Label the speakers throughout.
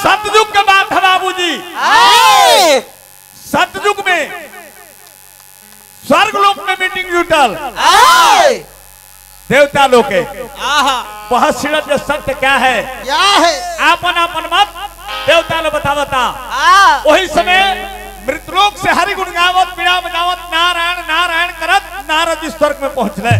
Speaker 1: सतयुग के बात है बाबूजी
Speaker 2: आए
Speaker 1: सतयुग में स्वर्ग लोक में मीटिंग जुटल
Speaker 2: आए
Speaker 1: देवता लोग के
Speaker 2: आहा
Speaker 1: बहुत सीरत जो सत्य क्या है
Speaker 2: क्या है
Speaker 1: आपन आपन मत देवता लोग बता बता
Speaker 2: आ
Speaker 1: वही समय मृतलोक से हरि गुण गावत पीड़ा बजावत नारायण नारायण करत नारद जी स्वर्ग में पहुंचले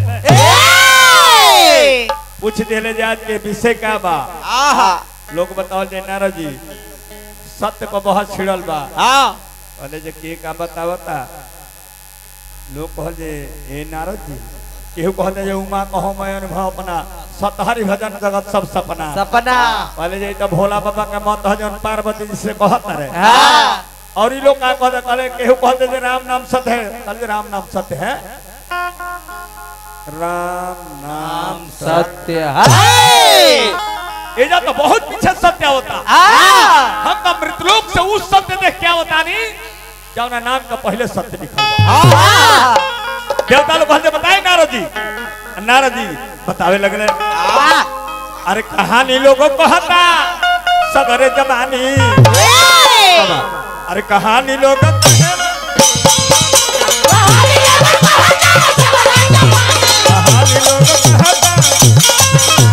Speaker 2: ए
Speaker 1: पूछ देले जात के विषय का बा
Speaker 2: आहा
Speaker 1: लोग बताओ जे नारद जी सत्य पर बहुत छिड़ल बा
Speaker 2: हाँ
Speaker 1: कहले जे के का बतावता लोग कहल जे ए नारद जी केहू कहले जे उमा कहो मैं अनुभव अपना सतहरी भजन जगत सब सपना
Speaker 2: सपना
Speaker 1: कहले जे ई तो भोला बाबा के मत है जौन पार्वती जी से कहत रहे
Speaker 2: हाँ
Speaker 1: और ई लोग का कहते कहले केहू कहते जे राम नाम सत्य है कहले राम नाम सत्य है राम नाम
Speaker 2: सत्य है
Speaker 1: एजा तो बहुत पीछे सत्य होता
Speaker 2: आ
Speaker 1: हम तो मृतलोक से उस सत्य देख क्या होता नहीं जौना नाम का पहले सत्य लिखा हुआ
Speaker 2: आ
Speaker 1: देवता लोग कहते बताए नारद जी नारद जी बतावे लगले अरे कहानी लोगों को कहता सगरे जमानी अरे कहानी लोग कहानी लोग कहता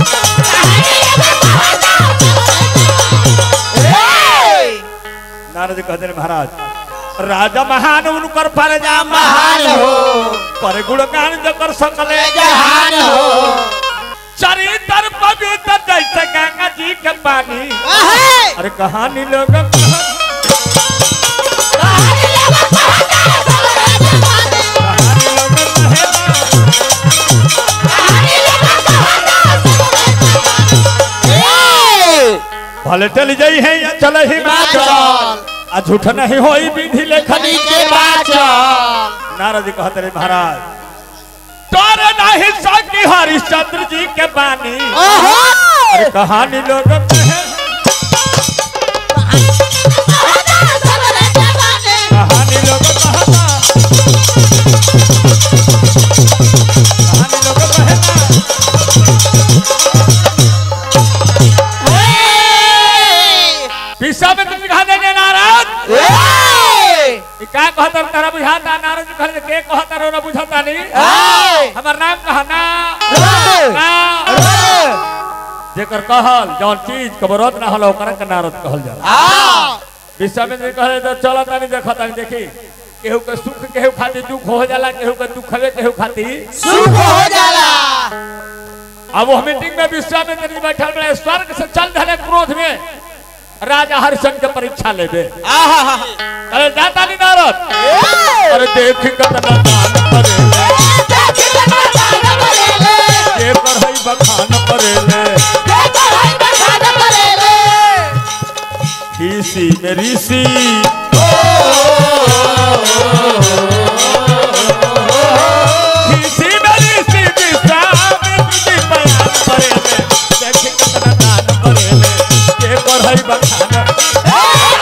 Speaker 1: नारद जी कहते महाराज राजा महान उनकर प्रजा
Speaker 2: महान हो
Speaker 1: पर गुणगान जकर सकले
Speaker 2: जहान हो
Speaker 1: चरित्र पवित्र जैसे गंगा जी के पानी
Speaker 2: आहे
Speaker 1: अरे कहानी लोग कहानी लोग कहेला, भले चली जाई है या चले ही
Speaker 2: बाचल।
Speaker 1: आ झूठ नहीं होई विधि लेखनी
Speaker 2: के बाचल
Speaker 1: नारद जी कहते रहे महाराज तोरे नहीं सकी हरिश्चंद्र जी के बानी अरे कहानी लोग कहे कहानी लोग कहता कहानी लोग कहता पिसा में तुम दिखा देने नारद ई का कहता तारा बुझाता नारद जी कहले के कहता रो ना बुझाता नहीं हमर नाम कहा ना ना जेकर कहल जौन चीज कबरत ना हल ओकरा के नारद कहल जाला विश्वामित्र जी कहले तो चलो तानी देखो तानी देखी केहू के सुख केहू खातिर दुख हो जाला केहू के दुख हवे केहू खातिर
Speaker 2: सुख हो जाला
Speaker 1: अब वो मीटिंग में विश्वामित्र जी बैठल बड़े स्वर्ग से चल रहे क्रोध में राजा हरिशन के परीक्षा लेबे
Speaker 2: आहा
Speaker 1: अरे जाता नहीं नारद अरे देख कतना दान करेले के पढ़ाई बखान करेले ऋषि में ऋषि ऋषि में ऋषि विश्वामित्र जी बयान करेले देख कतना दान करेले के पढ़ाई बखान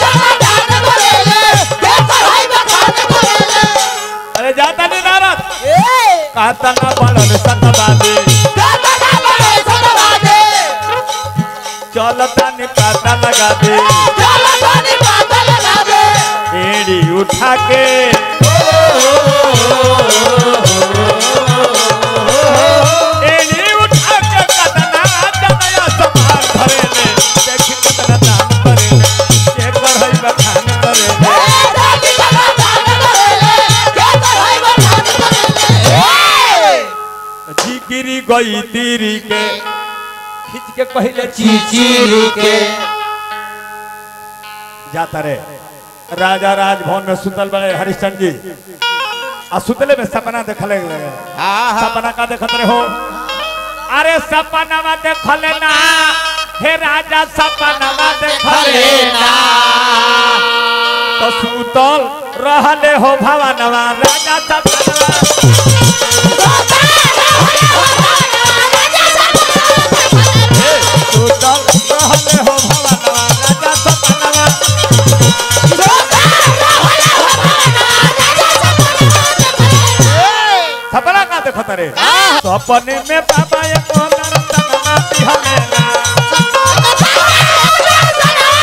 Speaker 1: अरे जाता नहीं नारद कहता ना पढ़ल सतबादी चलता नहीं पाता लगा दे एड़ी उठा के एड़ी उठा के कतना जनया समार भरेले देखी कतना दान करेले के पढ़ाई बखान करेले जी गिरी गई तीरी के खींच के पहले
Speaker 2: चिचिरी के
Speaker 1: जाता रे राजा राजभवन में सुतल बड़े हरिश्चंद्र जी आ सुतले में सपना देखले लगे सपना का देखत रहे हो अरे सपना देखले ना हे राजा सपना देखले ना तो सुतल रहले हो भवनवा राजा सपना सुतल रहले हो भवनवा राजा सपना सपना का देखत रे सपने में बाबा ये को नरतन नाती हमें ना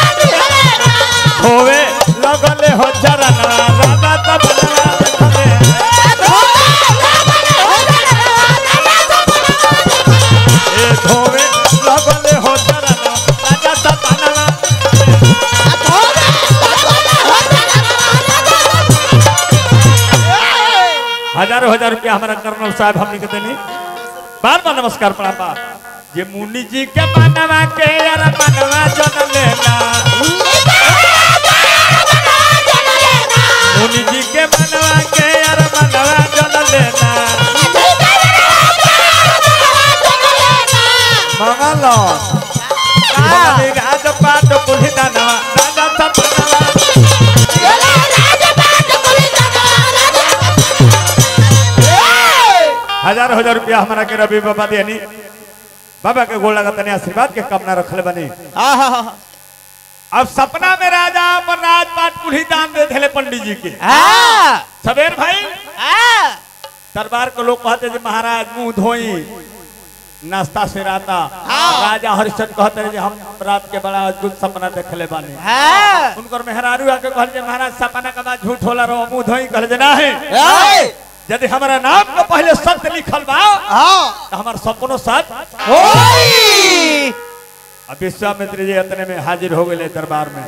Speaker 1: हजारों हजार रुपया हमारा कर्नल साहब हमने के देनी बार बार नमस्कार प्रणाम बा जे मुनि जी के बनवा के यार बनवा जन लेना मुनि जी के बनवा के यार बनवा जन लेना मंगल राज पाट कुली दानवा राजा सपनवा हजार हजार रुपया हमारा के रवि बाबा देनी बाबा के गोड़ लगा तने आशीर्वाद के कामना रखले बनी अब सपना में राजा अपन राजपाट कुल्ही दान दे देले पंडित जी के सवेर भाई दरबार के लोग कहते जे महाराज मुंह धोई नाश्ता से राता राजा हरिश्चंद्र कहते रहे जे हम रात के बड़ा अद्भुत सपना देखले बानी उनकर मेहरारू आके कहल जे महाराज सपना के बाद झूठ होला रहो मुंह धोई कहल जे नाही यदि हमारा नाम के पहले सत्य लिखल बा तो हमार सपनो सच अब विश्वामित्र जी इतने में हाजिर हो गए दरबार में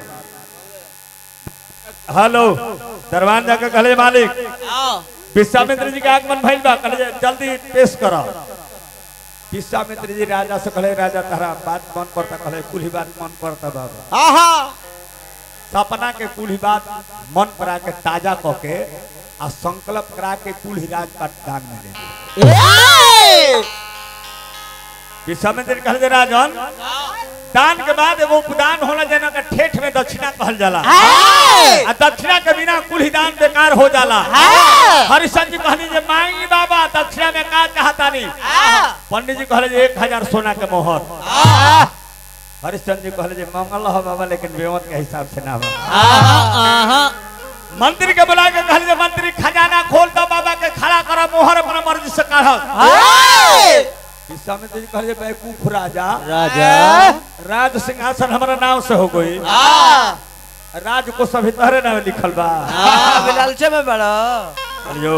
Speaker 1: हेलो दरबार जाकर कहले मालिक विश्वामित्र जी के आगमन भइल बा कहले जल्दी पेश करो विश्वामित्र जी राजा से कहले राजा तारा बात मन पड़ता कहले कुल ही बात मन पड़ता बाबा सपना के कुल ही बात मन पर आके ताजा क के आ संकल्प करा के कुल ही राजपाट दान में दे विश्वामित्र जी कहले राजन दान के बाद एगो उपदान होला जना के ठेठ में दक्षिणा कहल जाला आ दक्षिणा के बिना कुल ही दान बेकार हो जाला हरिशन जी कहनी जे मांगी बाबा दक्षिणा में का चाहता नहीं पंडित जी कहले जे एक हजार सोना के मोहर हरिश्चंद्र जी कहले जे मंगल हो बाबा लेकिन बेवत के हिसाब से ना हो मंत्री के बुला के कहले जे मंत्री खजाना खोल दो बाबा के खड़ा करो मोहर अपना मर्जी से काढ़ विश्वामित्र जी कहले जे बेवकूफ राजा राज सिंहासन हमारा नाम से हो गई राज को सभी तहरे नाम लिखल बा
Speaker 2: लालचे में बड़ा
Speaker 1: कहलियो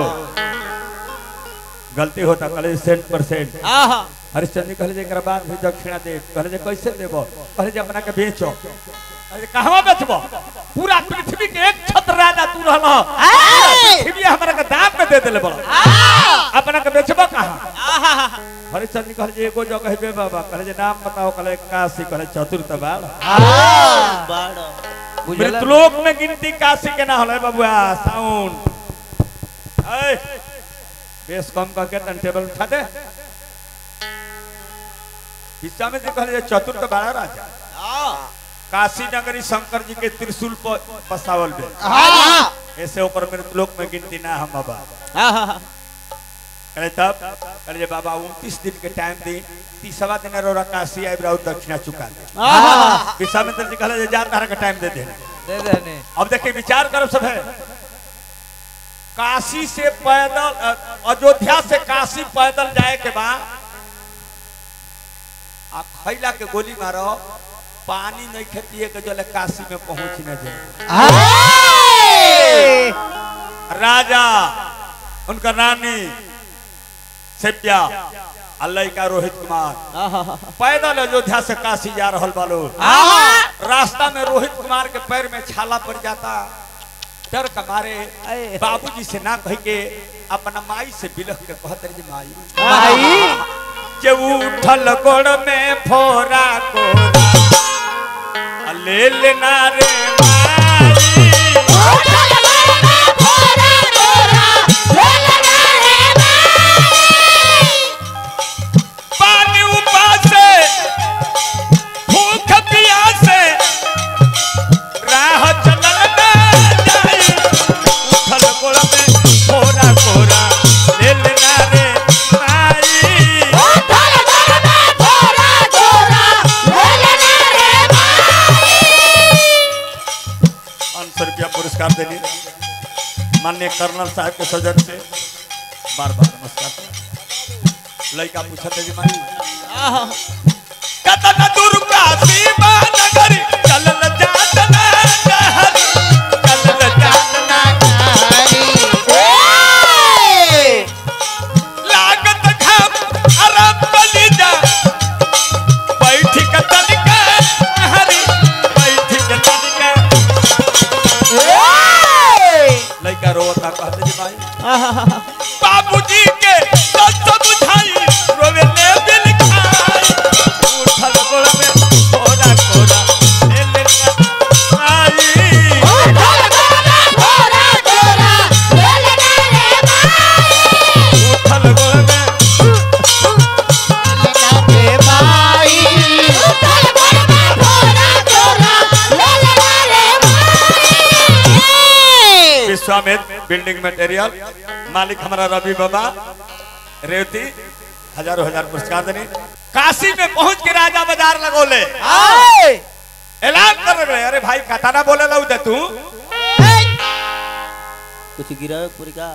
Speaker 1: गलती होता कहले सेंट परसेंट हरिश्चंद्र जी कहले जे एकरा बाद भी दक्षिणा दे कहले जे कैसे देबो कहले जे अपना के बेचो कहले जे कहवा बेचबो पूरा पृथ्वी के एक छत्र राजा तू रहल पृथ्वी हमरा के दाम में दे देले बड़ा अपना के बेचबो कहां हरिश्चंद्र जी कहले जे एगो जगह बे बाबा कहले जे नाम बताओ कहले काशी कहले चतुर्थ बाल मृतलोक में गिनती काशी के ना होले बबुआ साउंड ए बेस कम करके टन टेबल उठा दे हिस्सा में कहले जे चतुर्थ बाड़ा राजा काशी नगरी शंकर जी के त्रिशूल पर बसावल बे ऐसे ओकर मृतलोक में गिनती ना हम बाबा कहले तब कहले जे बाबा 29 दिन के टाइम दी तीसवा दिन रोरा काशी आइब रहू दक्षिणा चुका दे विश्वामित्र जी कहले जे जा तारा के टाइम दे दे
Speaker 2: दे देने
Speaker 1: अब देखिए विचार करो सब है काशी से पैदल अ, अयोध्या से काशी पैदल जाए के बाद आ खैला के गोली मारो पानी नहीं खेतिए के जले काशी में पहुंच न जाए राजा उनका रानी सेप्या अल्लाह का रोहित कुमार पैदल अयोध्या से काशी जा रहल बालो रास्ता में रोहित कुमार के पैर में छाला पड़ जाता डर का मारे
Speaker 2: अये।
Speaker 1: बाबूजी से ना कह के अपना माई से बिलख के कहते रहे, माई
Speaker 2: भाई
Speaker 1: जे उठल गोड़ में फोरा कोरा आ ले लेना रे माई पानी उपासे भूख प्यासे राह चलल ना जाई उठल गोड़ में फोरा कोरा ले लेना रे माई पाँच सौ रुपया पुरस्कार देने माननीय कर्नल साहब के सौजन से बार बार नमस्कार लड़का पूछते जी मानी कतन दुर्गा सीमा नगरी चलल जात ना कहरी चलल जात ना लागत घाम अरब बली जा बैठी के तनिका हरी बैठी के तनिका लड़का रोता कहते जी भाई बाबू विश्वामित बिल्डिंग मटेरियल मालिक हमारा रवि बाबा रेवती हजारों हजार पुरस्कार देनी काशी में पहुंच के राजा बाजार लगोले
Speaker 2: आए
Speaker 1: ऐलान कर रहे अरे भाई कताना बोले लऊ दे तू
Speaker 3: कुछ गिरा पूरी का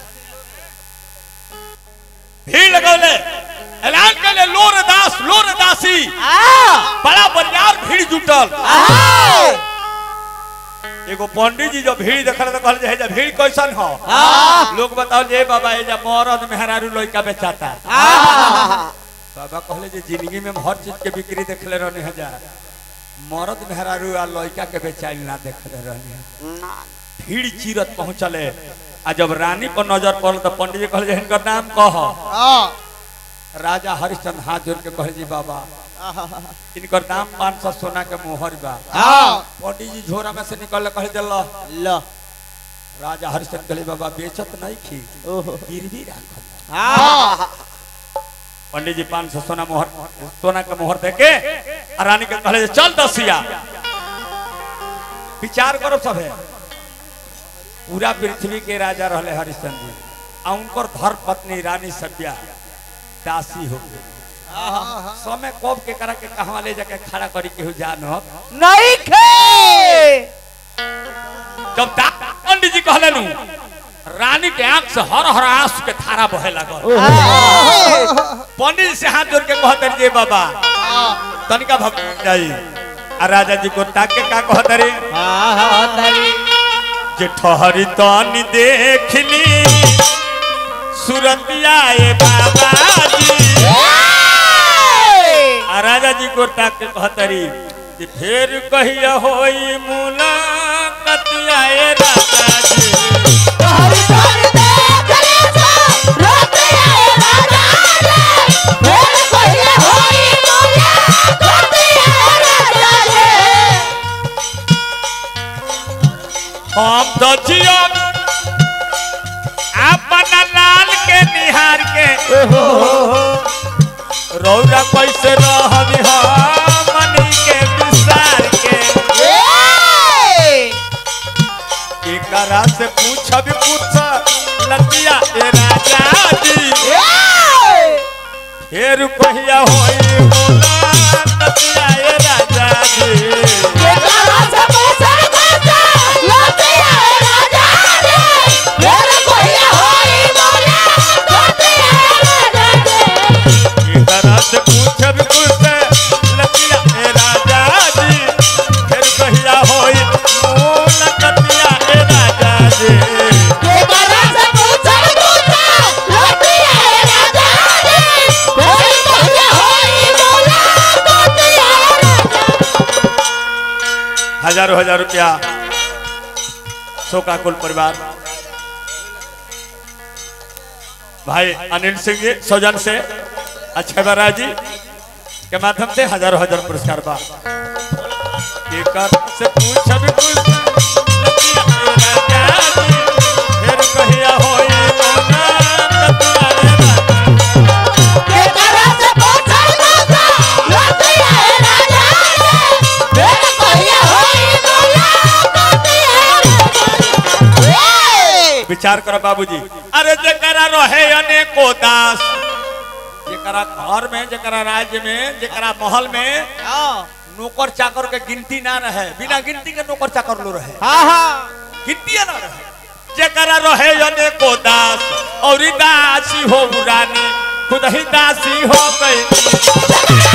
Speaker 1: भीड़ लगौले ऐलान कर ले लोर दास लोर दासी बड़ा बरियार भीड़ जुटल एगो पंडित जी जो भीड़ देखल तो कहल जे भीड़ कैसन हो लोग बताओ जे बाबा ये जा मरद मेहरारू लइका बेचाता बाबा कहले जे जिंदगी में हम हर चीज के बिक्री देखले रहने हजार मरद मेहरारू आ लइका के बेचाइल ना देखले रहने भीड़ चीरत पहुंचले आ जब रानी पर नजर पड़ल तो पंडित जी कहले जे हिनकर नाम कह राजा हरिश्चंद्र हाथ जोड़ के कहले जी बाबा इनकर नाम पाँच सौ सोना के मोहर बा पंडित जी झोरा में से निकल कहले जे लो
Speaker 3: लो
Speaker 1: राजा हरिश्चंद्र कहले बाबा बेचत नहीं खी
Speaker 3: ओहो
Speaker 1: गिरवी राखल पंडित जी पाँच सौ सोना मोहर सोना के मोहर दे के आ रानी के कहले जे, चल दसिया विचार करो सब है पूरा पृथ्वी के राजा रहले हरिश्चंद्र जी आ उनकर धर्म पत्नी रानी सभ्या दासी हो गई समय कब के करा के कहवा ले जाके खड़ा करी के जानो
Speaker 2: नहीं खे
Speaker 1: जब दा- पंडित जी कहले नु रानी के आंख से हर हर आंसू के धारा बहे लगल पंडित जी से हाथ जोड़ के कहते रे बाबा तनिका भग जाई आ राजा जी को ताक के का कहते रे जे ठहरी तनी देखली सुरतिया ए बाबा जी आ राजा जी को ताक के कहते रे जे फेर कहिया होई मुलाकातिया ए राजा जी हम तो जियो अपना लाल के निहार के रौरा कैसे रहबी हमनी के विसार के एकरा से पूछब पूछ लतिया ए राजा जी फेर कहिया होई होला लतिया ए राजा जी एकरा से पूछब पूछ लतिया ए राजा जी फेर कहिया होई होला लतिया ए राजा जी हजारों हजार रुपया शोका कुल परिवार भाई अनिल सिंह जी सौजन से अक्षय बराज जी के माध्यम से हजारों हजार पुरस्कार बा एकर से पूछब कुछ लतिया ए राजा जी, फेर कहिया होई मोना लतिया ए राजा विचार करो बाबूजी अरे जकरा रहे अनेको दास जकरा घर में जकरा राज्य में जकरा महल में नौकर चाकर के गिनती ना रहे बिना गिनती के नौकर चाकर लो रहे गिनती ना रहे जकरा रहे अनेको दास और दासी हो रानी खुद ही दासी हो गई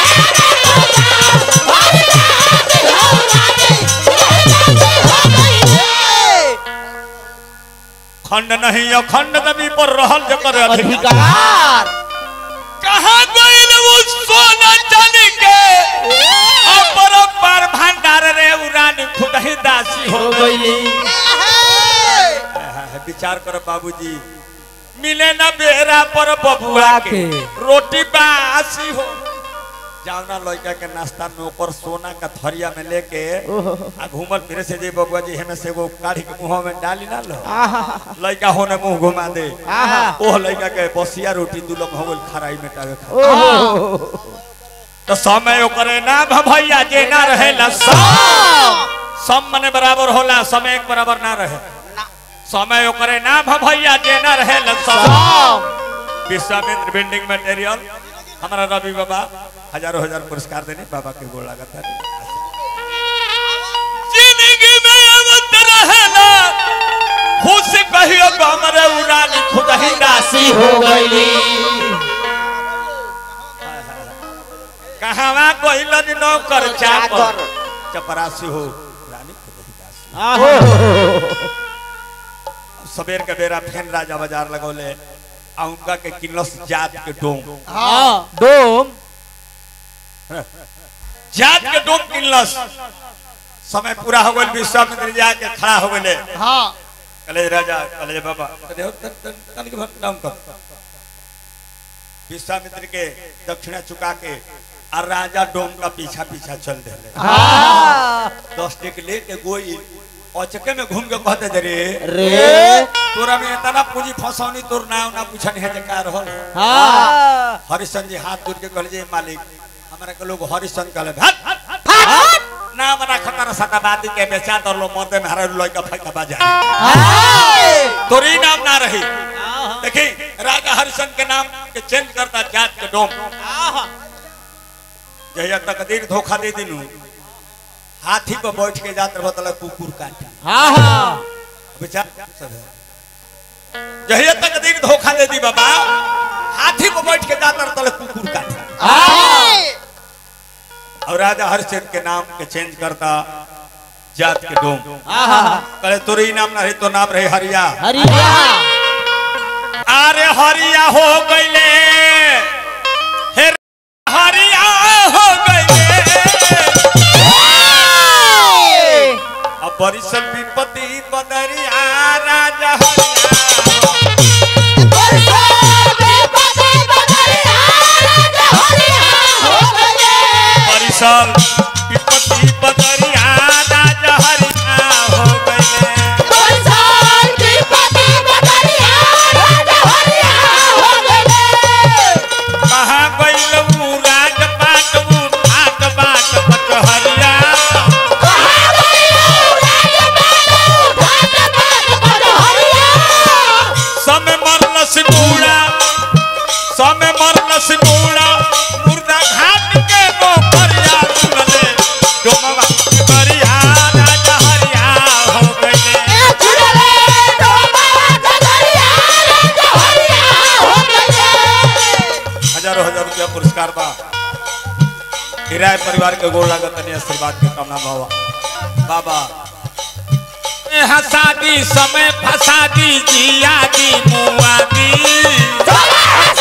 Speaker 1: खंड नहीं अखंड नबी पर रहल जकर अधिकार
Speaker 2: अधिकार
Speaker 1: कहाँ गइल वो सोना चांदी के अपरंपार भंडार रे उरानी खुद ही दासी हो
Speaker 2: हो
Speaker 1: गई
Speaker 2: गईली
Speaker 1: विचार करो बाबूजी मिले ना बेरा पर बबुआ के
Speaker 2: के।
Speaker 1: रोटी बासी हो जावना लड़का के नाश्ता नौकर सोना का थरिया में लेके आ घूमल फिरे से जे बबुआ जी हमें से एगो काढ़ी के मुंह में डाली ना लो लड़का होने मुंह घुमा दे
Speaker 2: आहा।
Speaker 1: ओह लड़का के बसिया रोटी दू लोग हो खराई में टावे खा तो समय ओकरे ना भैया जे ना रहेला सब सब मने बराबर होला समय एक बराबर ना रहे समय ओकरे नाम है भैया जेना रहे सब विश्वामित्र बिल्डिंग मटेरियल हमारा रवि बाबा हजारों हजार पुरस्कार देने बाबा के गोड़ लागत है जिंदगी में अवत रहेला खुश कहियो को हमरे उड़ानी खुद ही राशि
Speaker 2: हो गई
Speaker 1: कहवा कोइलन नौकर चाकर
Speaker 2: चाकर।
Speaker 1: चपरासी हो रानी खुद ही राशि सबेर के बेरा फेन राजा बाजार लगौले आ उनका के किनलस जात के डोम
Speaker 2: डोम
Speaker 1: जात के डोम किनलस समय पूरा हो गइल विश्वामित्र जाके खड़ा हो गइले
Speaker 2: हाँ
Speaker 1: कले राजा कले बाबा कले हो तन तन तन के भक्त नाम कर विश्वामित्र के दक्षिणा चुका के और राजा डोम का पीछा पीछा चल देले
Speaker 2: हाँ
Speaker 1: दस टिक लेके गोई औचके में घूम के कहते जे रे
Speaker 2: रे
Speaker 1: तोरा में इतना पूंजी फसौनी तोर नाम ना पूछन है जे का रहल
Speaker 2: हाँ
Speaker 1: हरिशन जी हाथ जोड़ के कहले जे मालिक हमरा के लोग हरिशन कहले भाग ना मना खतर सताबादी के बेचा दर लो मरदे में हरा लइका फैका बाजा तोरी नाम ना रही देखी राजा हरिशन के नाम के चेंज करता जात के डोम जहिया तकदीर धोखा दे दिनु हाथी पर बैठ के जात रहो तला कुकुर काट
Speaker 2: हाँ
Speaker 1: बेचार सब है। जहिया तकदीर धोखा दे दी बाबा हाथी पर बैठ के जात रहो तला कुकुर काट और राजा हरिश्चंद्र के नाम के चेंज करता जात के डोम कहे तोरी नाम ना रही तो नाम रहे हरिया
Speaker 2: हरिया
Speaker 1: अरे हरिया हो गईले हे हरिया हो गईले अब बरिसन विपत्ति बदरिया राजा हरिया बरिसन विपत्ति बदरिया राजा हरिया हो गईले कहाँ गईल ऊ राज बाट ऊ ठाक बाट बचहरिया समय मरलस बूढ़ा समय मरलस बूढ़ा मुर्दा घाट के गोपरिया सुनले डोमवा के बरिया राजा हरिया हो गईले हजारों हजार रुपया पुरस्कार बा किराए परिवार के गोड़ लागत तनी आशीर्वाद के कामना बाबा बाबा यहाँ शादी समय फसादी जिया दी मुआ दी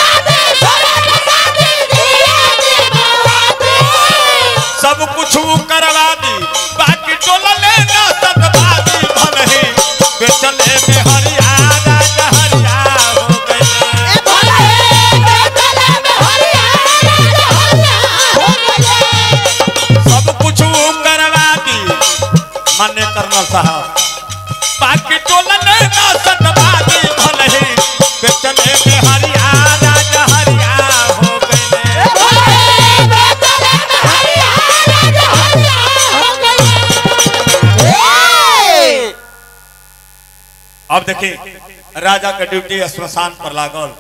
Speaker 1: सब कुछ ऊ करवा दी बाकी टोला लेना सतबादी भलही बेचले में हरिया राजा हरिया हो गए सब कुछ ऊ करवा दी मान्य कर्नल साहब बाकी टोला लेना सतबादी भलही बेचले में हरिया राजा हरिया हो गए अब देखिए राजा के ड्यूटी श्मशान पर लागल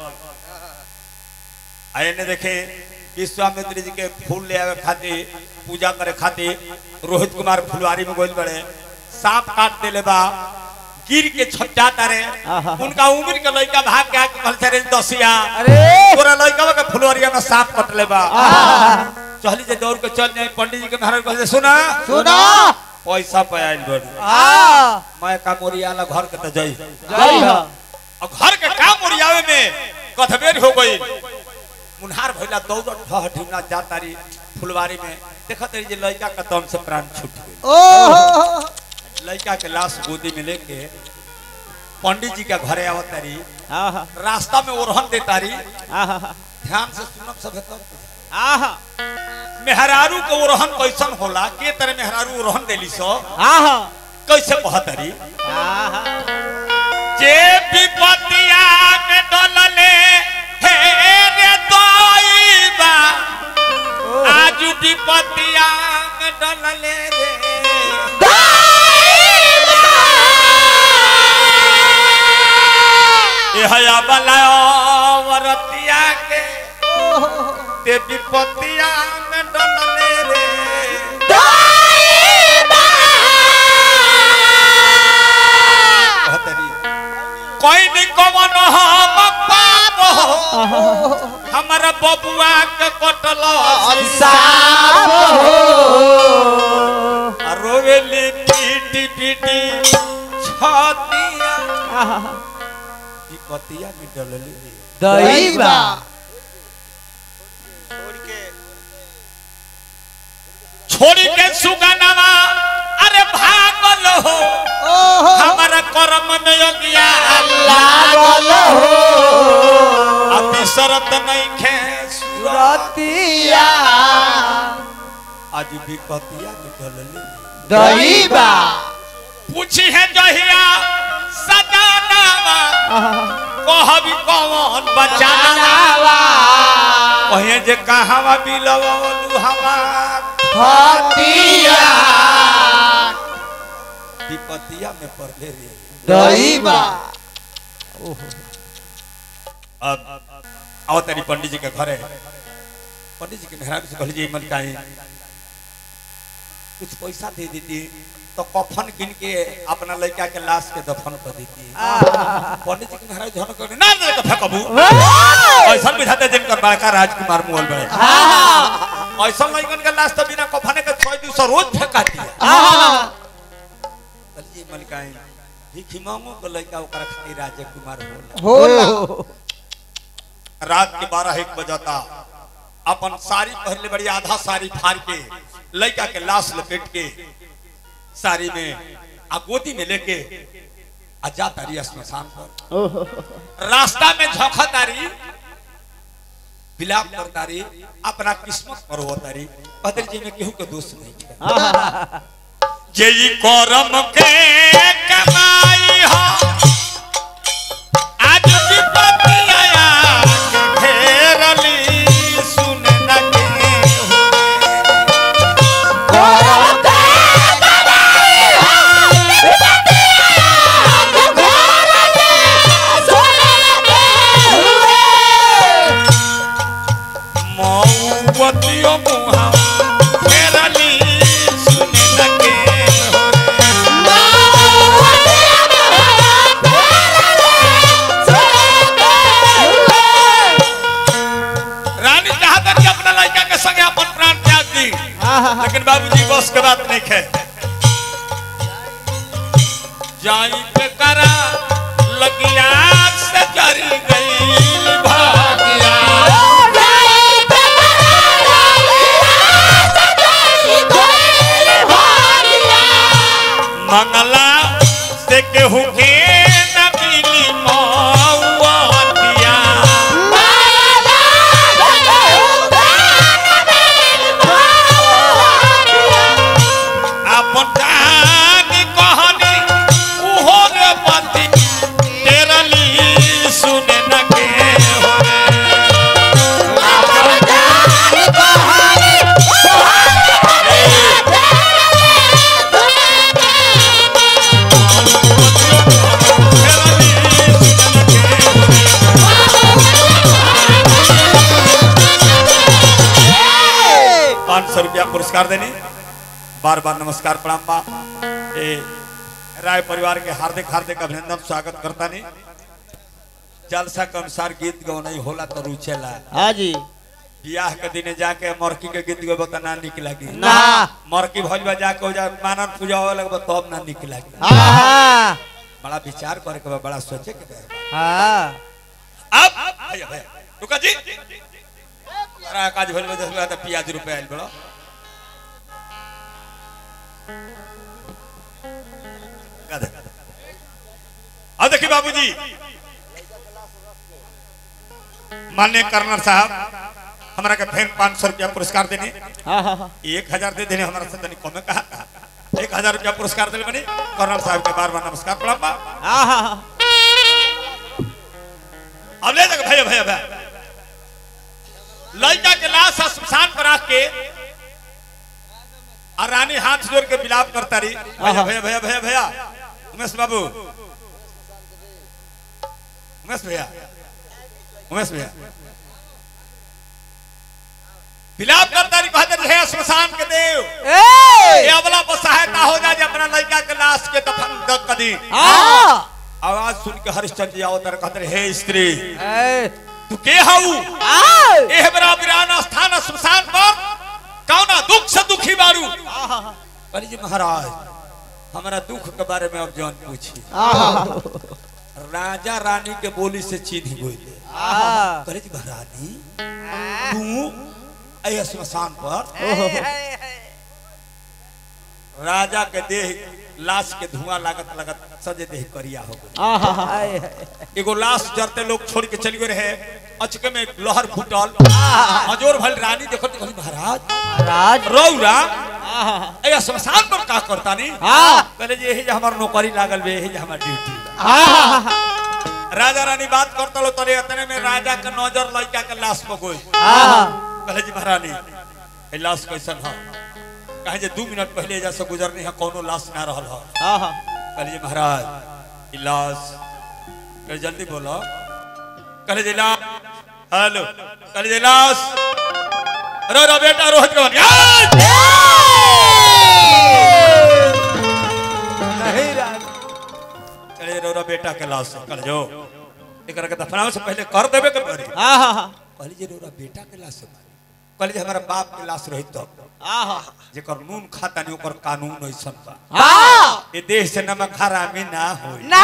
Speaker 1: आने देखे विश्वामित्र जी के फूल ले आवे खातिर पूजा करे खातिर रोहित कुमार फुलवारी में गोल बड़े सांप काट देले बा गिर के छपटा तारे उनका उम्र के लड़का भाग के आके कहल रे दसिया
Speaker 2: अरे
Speaker 1: तोरा लड़का के फुलवारिया में सांप कटले बा चली जे दौड़ के चल जाए पंडित जी के महाराज कहले सुना
Speaker 2: सुना
Speaker 1: पैसा पे आइल बड़ी
Speaker 2: आ
Speaker 1: मैं का मोरियाला घर के त जई
Speaker 2: जय हो
Speaker 1: और घर के काम ओरियावे में कथबेर हो गई मुनहार भइला दौड़ ढह ढिमना जातारी फुलवारी में देखत रही जे लड़का का दम से प्राण छूट गई
Speaker 2: ओहो
Speaker 1: लड़का के लाश गोदी में लेके पंडित जी के घरे आवत तारी
Speaker 2: आहा
Speaker 1: रास्ता में ओरहन देतारी
Speaker 2: आहा
Speaker 1: ध्यान से सुनब सब तब
Speaker 2: आहा
Speaker 1: मेहरारू के ओरहन कैसन होला के तरह मेहरारू ओरहन देली सो
Speaker 2: आहा
Speaker 1: कैसे कहतरी
Speaker 2: आहा
Speaker 1: जे विपतिया में डलले हे रे तोइबा आज विपतिया में डलले रे ए हया बलायो वरतिया के ते विपतिया में डलले रे कहतरी कोई नहीं कवन हम पाप हो हमारा बबुआ के कटल रोवेली पीटी पीटी छतिया विपतिया में डलले रे
Speaker 2: दैवा
Speaker 1: छोड़ी के सुगनवा अरे भागल हो हमारा कर्म में योगिया
Speaker 2: लागल हो
Speaker 1: अभी शरत नहीं खे
Speaker 2: रतिया
Speaker 1: आज भी कतिया में डलले
Speaker 2: दैवा
Speaker 1: पूछी है जहिया सजानावा कहबी कौन बचानावा कहे जे कहावा बिलवलू हवा
Speaker 2: हतिया
Speaker 1: विपतिया में पड़ले रे
Speaker 2: दैवा
Speaker 1: अब आओ तेरी पंडित जी के घरे पंडित जी के मेहराब से कहली जी मन काहे कुछ पैसा दे देती तो कफन किन के अपना लड़का के लाश के दफन कर देती पंडित जी के मेहराब झन कर ना दे के फेंकबू ऐसा बुझाते दिन कर बड़का राजकुमार मोहल में ऐसा लड़कन के लाश तो बिना कफने के छह दिवस रोज फेंका दिया जी मन काहे भिखी मांगो को लड़का ओकरा खातिर राजकुमार होला
Speaker 2: होला
Speaker 1: रात के बारह एक बजाता अपन साड़ी पहले बड़ी आधा साड़ी फाड़ के लड़का के लाश लपेट के साड़ी में आ गोदी में लेके आ जा तारी स्मशान पर रास्ता में झोंका तारी विलाप कर तारी अपना किस्मत पर हो तारी पदर जी में केहू के दोष नहीं है जे ई करम के कमाई हो आज विपत्ति आया घेरली सुन न के मौवतियो मुहा घेरली सुन न के रानी चाहता कि अपना लड़का के संगे अपन प्राण त्याग दी लेकिन बाबूजी बस के बात नहीं है जाई पे करा लगिया से जरी गई भागिया मंगला से केहू के न मिली मौवतिया अपन जानी कहनी उहो रे पति तेरली सुने न के हो रे पाँच सौ रुपया पुरस्कार देने बार बार नमस्कार प्रणाम बा ए राय परिवार के हार्दिक हार्दिक अभिनंदन स्वागत करता नहीं जलसा के अनुसार गीत गौनई होला तो रुचेला
Speaker 2: हाँ जी
Speaker 1: बियाह के दिने जाके मरकी के गीत गो तो ना निक लगी
Speaker 2: ना।
Speaker 1: मरकी भजबा जाके हो जा मानन पूजा हो लगबा तब ना निक लगी
Speaker 2: हाँ
Speaker 1: बड़ा विचार करे के बा बड़ा सोचे के बा
Speaker 2: हाँ
Speaker 1: अब भैया भैया रुका जी अरे काज भइल बा दस बा त पियाज रुपए आइल बड़ो अब देखिए बाबूजी मान्य कर्नल साहब हमारा के फिर पाँच सौ रुपया पुरस्कार देने
Speaker 2: हाँ हाँ हाँ
Speaker 1: एक हजार दे देने हमारा से तनी कमे कहा था एक हजार रुपया पुरस्कार दिल बनी कर्नल साहब के बार बार नमस्कार प्रणाम बा
Speaker 2: हाँ हाँ हाँ
Speaker 1: अब ले जाके भैया भैया भैया लड़का के लाश शमशान पर रख के और रानी हाथ जोड़ के विलाप करता रही भैया भैया भैया भैया भैया उमेश बाबू उमेश भैया उमेश भैया विलाप करता नहीं कहते हे श्मशान के देव
Speaker 2: ए
Speaker 1: ये अबला पर सहायता हो जाए अपना लड़का के लाश के दफन द कदी
Speaker 2: हाँ
Speaker 1: आवाज सुन के हरिश्चंद्र जी आवतर कहते हे स्त्री
Speaker 2: ए
Speaker 1: तू के हऊ
Speaker 2: आ
Speaker 1: एह बरा वीरान स्थान श्मशान पर कौना दुख से दुखी बारू अरे जी महाराज हमारा दुख के बारे में अब जान पूछी राजा रानी के बोली से चीनी बोले
Speaker 2: आ
Speaker 1: करे जी महारानी तू अय श्मशान पर राजा के देह लाश के धुआं लागत लागत सजे देह करिया हो गई एगो लाश जरते लोग छोड़ के चल गए रहे अचके में लहर फूटल अजोर भल रानी देखो तो कहली, महाराज
Speaker 2: राज
Speaker 1: रौरा अय श्मशान पर का करता नहीं
Speaker 2: हाँ।
Speaker 1: कहले जी यही जे हमार नौकरी लागल बे यही जे हमार ड्यूटी बा। राजा रानी बात करता लो तरे इतने में राजा के नजर लड़का के लाश पर गई कहले जी महारानी ए लाश कैसन है कहे जे दू मिनट पहले जैसे गुजरनी है कोनो लाश ना रहल है कहले जी महाराज ई लाश कहले जल्दी बोलो कहले जी लाश हेलो कहले जी लाश रो रो बेटा रोहित के बन
Speaker 2: नहीं राज
Speaker 1: कहले जी रो रो बेटा के लाश है। कहले जो एकरा के दफनावे से पहले कर देबे के पड़ी कहले जी रो रो बेटा के लाश है। कहले जी हमारा बाप के लाश रही तो जेकर नून खाता नहीं ओकर कानून ऐसन बा ये देश से नमक हरामी ना होई
Speaker 2: ना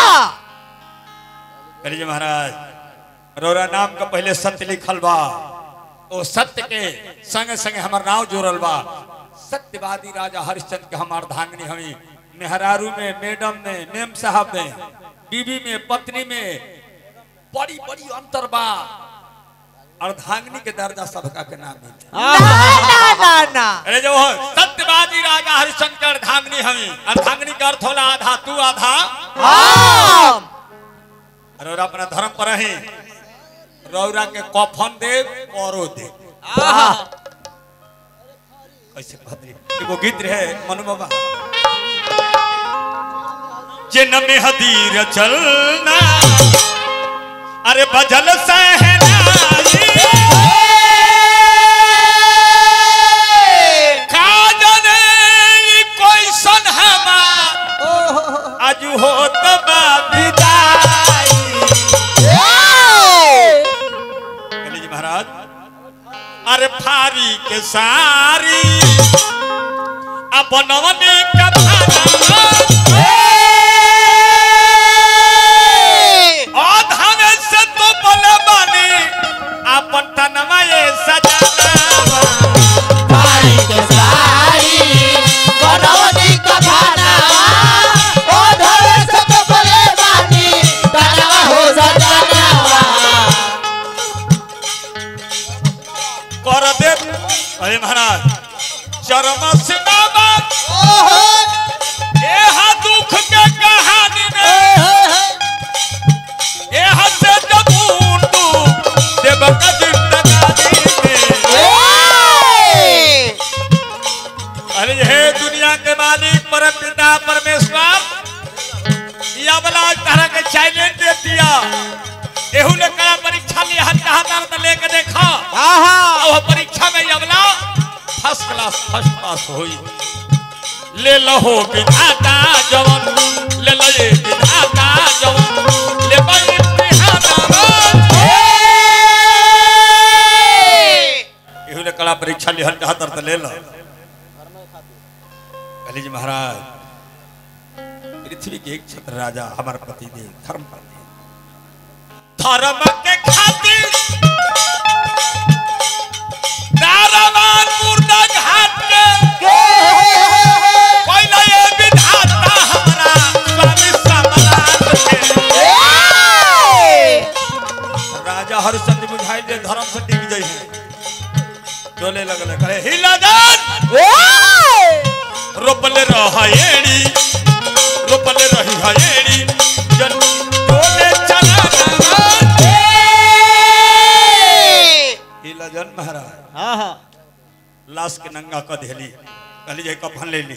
Speaker 1: कहले जी महाराज रौरा नाम का पहले सत्य लिखल बा ओ सत्य के संगे संगे हमार नाव जोड़ल बा सत्यवादी राजा हरिश्चंद्र के हमार धांगनी हमी मेहरारू में मैडम में मेम साहब में बीबी में पत्नी में बड़ी बड़ी अंतर बा अर्धांगनी के दर्जा सबका के नाम मिले
Speaker 2: ना ना ना
Speaker 1: अरे जो सत्यवादी राजा हरिश्चंद्र के अर्धांगनी हमी अर्धांगनी का अर्थ होला आधा तू आधा
Speaker 2: हाँ
Speaker 1: अरे और अपना धर्म पर ही रौरा के कफन दे औरो दे कैसे भद्री एगो गीत रहे मनु बाबा जे नमे हदीर चलना अरे बजल सहनाई का जाने ई कोई सन हमा आज हो तबा विदाई कहली जी महाराज अरे फारी के सारी अब बनवनी का भाना आधान से तो बोले बानी अपन तनवा ये सजाना कर दे अरे महाराज चरम से बाबा एहा दुख के कहानी में एहा से जब मुंडू देव का जिंदगानी में अरे हे दुनिया के मालिक परम पिता परमेश्वर या वाला तरह के चैलेंज दे दिया एहू ने कड़ा परीक्षा लिया हर कहा दर्द लेके देखा और परीक्षा में अगला फर्स्ट क्लास फर्स्ट पास हुई ले लहो विधाता जवन ले लो ये विधाता जवन ले बई इहू ने कड़ा परीक्षा लिहल कहा दर्द ले लो कली जी महाराज पृथ्वी के एक छत्र राजा हमारे पति देव धर्म पति धर्म के खातिर दारावान मुर्दा घाट के पहले ये विधाता हमारा स्वामी सम्राट के राजा हरिश्चंद्र बुझाई दे धर्म से टिक जाई है डोले लगले कहे हिला जान रोपले रहायेड़ी रोपले रही हायेड़ी जन डोले चला हिला जन महाराज लाश के नंगा क देली कहली जे कफन ले ली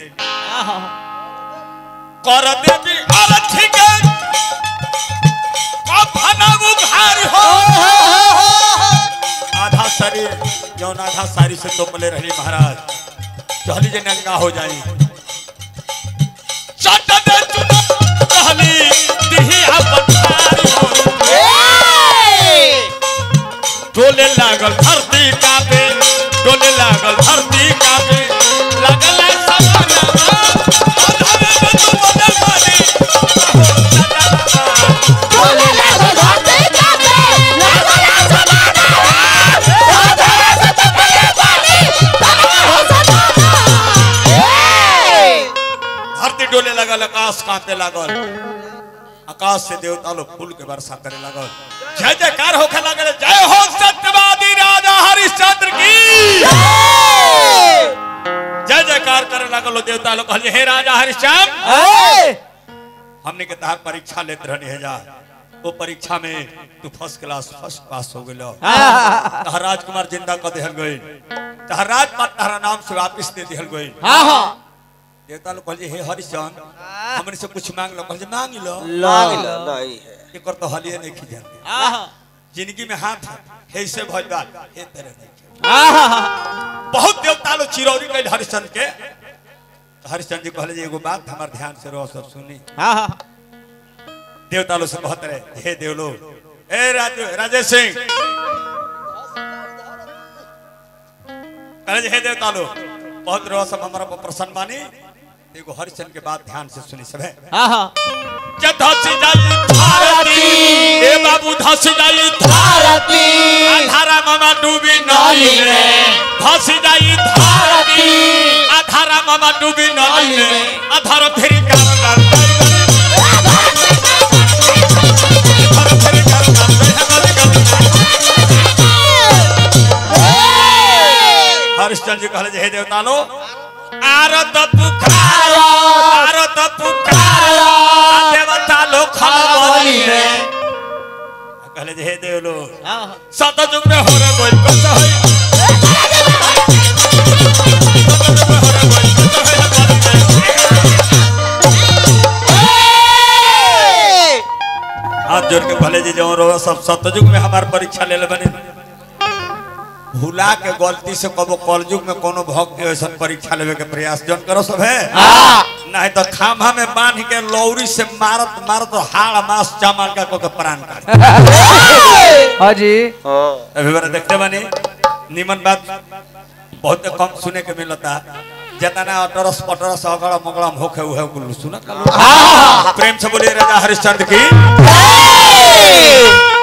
Speaker 1: कर देवी अरथी के कफन सारी जौन आधा सारी से तोपले रही महाराज चहली जे नंगा हो जाई चट दे चुना कहली दिही अपन सारी हो डोले लागल धरती कापे डोले लागल धरती कापे लागल सपना अधर में तू बदल मारी धरती डोले लागल आकाश कांपे लागल आकाश से देवता लोग फूल के वर्षा करे लागल जय जयकार होखे लागल जय हो सत्यवादी राजा हरिश्चंद्र की जय जयकार करे लागल देवता लोग कहले हे राजा हरिश्चंद्र हमने के तहार परीक्षा लेते रहनी है जा वो परीक्षा में तू फर्स्ट क्लास फर्स्ट पास हो गइलो तहार राजकुमार जिंदा कर दिहल गई तहार राजपाट तहरा नाम से वापिस दे दिहल गई देवता लोग कहले हे हरिश्चंद्र हमने से कुछ मांग लो कहले मांग लो
Speaker 3: नहीं है
Speaker 1: एकर तो हलिए नहीं की जाते जिंदगी में हाथ है से भइल बा हे तेरे नहीं बहुत देवता लोग चिरौरी कइल हरिश्चंद्र के तो हरिश्चंद्र जी कहले जे एगो बात हमार ध्यान से रहो सब सुनी देवता लोग से कहत रहे हे देव लोग ए राज राजेश सिंह कहले जे हे देवता लोग बहुत रहो सब हमारा पर प्रसन्न बानी एगो हरिश्चंद्र के बात ध्यान से सुनी सब है जे धसी जाई भारती ए बाबू धसी जाई भारती आधारा मामा डूबी नदी में धसी जाई भारती आधारा मामा डूबी नदी में आधार फेरी काम कर आधार फेरी काम हरिश्चंद्र जी कहले जे हे देवता लो आरत पुकारो आरत पुकारो देवता लो खलबली रे कहले जे हे देव लो सतयुग में हो रे बोल कस होई हाथ जोड़ के भले जी जो रो सब सतयुग में हमार परीक्षा ले ले बने भूला के गलती से कबो कलयुग में कोनो भक्त के ऐसा परीक्षा लेवे के प्रयास जन करो सब है नहीं तो खामा में बांध के लौरी से मारत मारत हाड़ मास चामल का को के प्राण काट
Speaker 2: हाजी
Speaker 1: अभी बार देखते बनी निमन बात बहुत कम सुने के मिलता जितना अटरस पटरस अगड़ मगड़म होखे उहे कुल सुना प्रेम से बोलिए राजा हरिश्चंद्र की